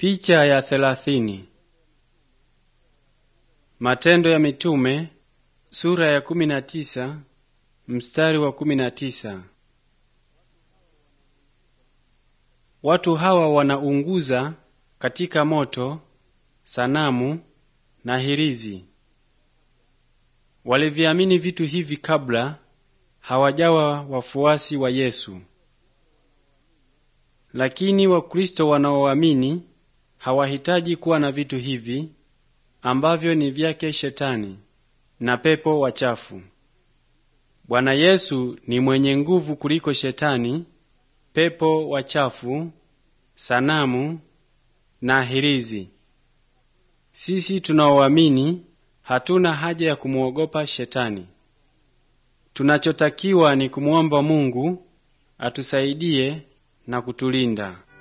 Picha ya thelathini. Matendo ya Mitume sura ya kumi na tisa mstari wa kumi na tisa. Watu hawa wanaunguza katika moto sanamu na hirizi. Waliviamini vitu hivi kabla hawajawa wafuasi wa Yesu, lakini Wakristo wanaoamini hawahitaji kuwa na vitu hivi ambavyo ni vyake Shetani na pepo wachafu. Bwana Yesu ni mwenye nguvu kuliko Shetani, pepo wachafu, sanamu na hirizi. Sisi tunaoamini hatuna haja ya kumwogopa Shetani. Tunachotakiwa ni kumwomba Mungu atusaidie na kutulinda.